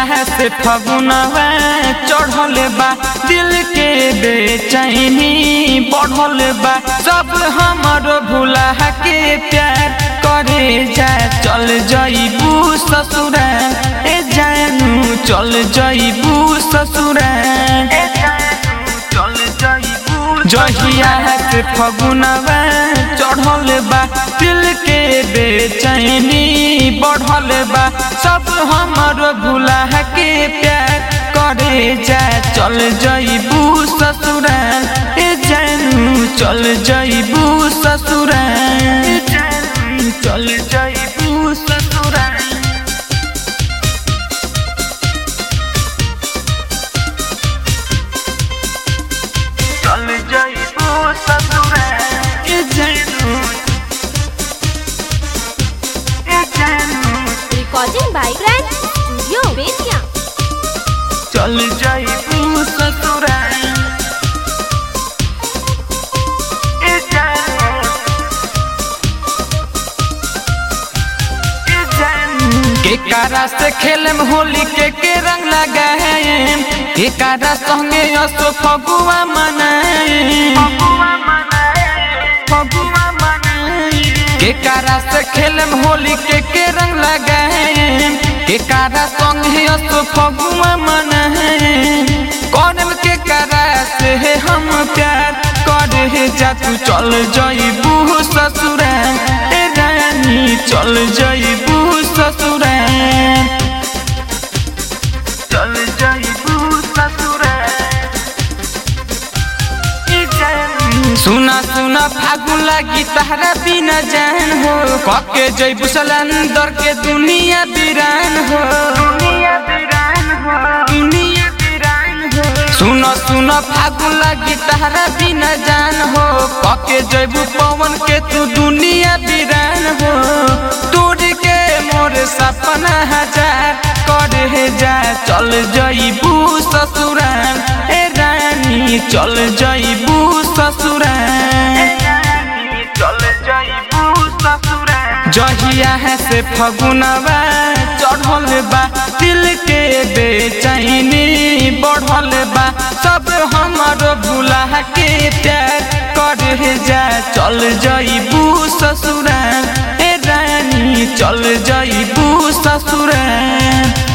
से फगुनवा चढ़ल बा दिल के बेचैनी बढ़ल बा सब हमर भूला के प्यार करे जा चल जईबू ससुरा ए जानू चल जईबू ससुरा चल जईबू जहिया से फगुनवा चढ़ल बा दिल के बेचैनी बढ़ल बा सब हमर भूला के प्यार करे जा चल जईबू ससुरा ए जानू चल जईबू ससुरा चल जईबू ससुरा चल जईबू ससुरा ए जानू ए जानू Recording by Grand Studio Betia. चल जईबू ससुरा ए जानू ए जानू के कारा से खेलम होली के के रंग लगाएम के कारा संगे असो फगुआ मनाएम फगुआ मनाएम के कारा से खेलम होली के के रंग लगाएम के कारा संगे असो फगुआ मनाएम कौन के कारा से हम प्यार करे जा तू चल जईबू ससुरा ए रानी चल जईबू ससुरा चल जईबू ससुरा ए जान सुना सुना फागुन लागी तहरा बिना जान हो कके जईबू सलंदर के दुनिया बिरान हो दुनिया बिरान हो दुनिया बिरान हो सुनो सुनो फागुन लागी तहरा बिना जान हो कके जईबू पवन के तू दुनिया बिरान हो तोड़ के मोर सपना हजार करे जा चल जईबू ससुराल ए रानी चल जईबू ससुराल चल जईबू ससुराल जहिया है से फगुनवा चढ़ल बा दिल के बेचैनी बढ़ल बा सब हमर भूला के प्यार करे जा चल जईबू ससुराल ए रानी चल जईबू ससुराल